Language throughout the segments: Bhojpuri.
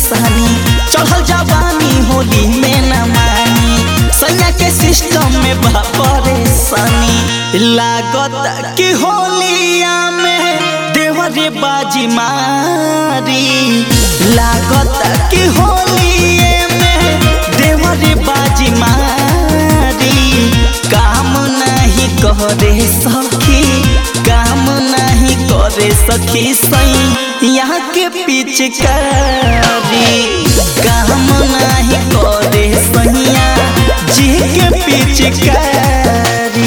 परेशानी चढ़ल जवानी होली में न मानी सैया के सिस्टम में बा परेशानी लागत कि होलिया में देवरे बाजी मारी लागत कि होलिए में देवरे बाजी मारी काम नहीं करे सखी काम नहीं करे सखी सही यहाँ के पिचकारी काम नहीं करे सहिया जी के पिचकारी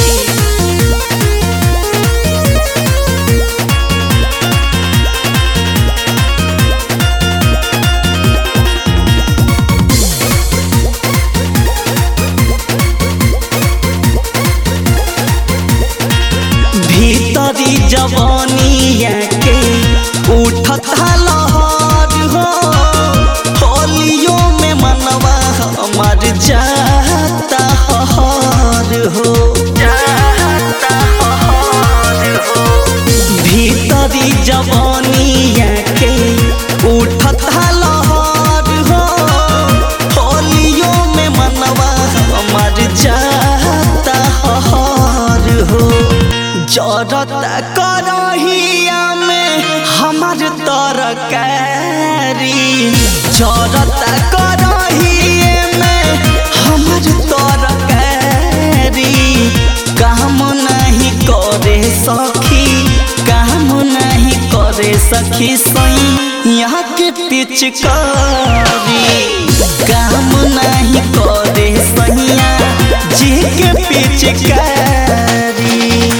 भीतरी जवानिया के उठत लहर हो होलियो में मनवा हमार जाता हर हो भीतरी जवानिया के उठत लहर हो होलियो में मनवा हमार जाता हर हो जरता करहिया में हमार तरकारी जरता करहिए में हमार तरकारी काम नहीं करे सखी काम नहीं करे सखी सही यहाँ के पिचकारी काम नहीं करे सहिया जी के पिचकारी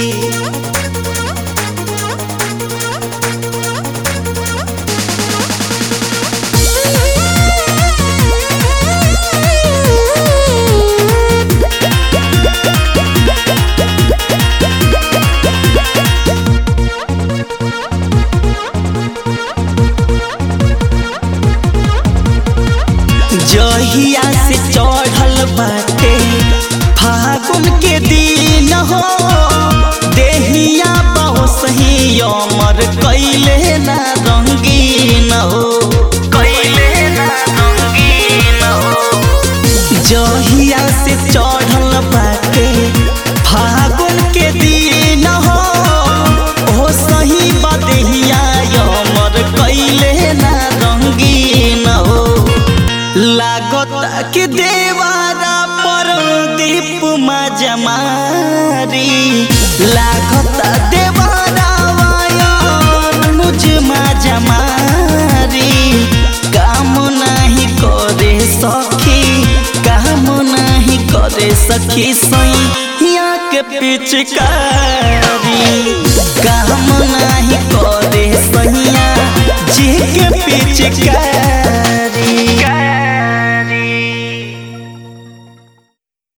जहिया से चढ़ल बाटे फागुन के दिन हो देहिया बहु सही अमर कैले ना रंगीन हो कैले ना रंगीन हो जहिया से चढ़ल बाटे फागुन के दिन हो ओ सही बदेहिया अमर कैले ना रंगीन हो लागत कि देवारा पर दीप जमारी लागत देवारा वायन मुझ जमारी काम नहीं करे सखी काम नहीं करे सखी सही यहाँ के पिचकारी काम नहीं करे सहिया जी के पिचकारी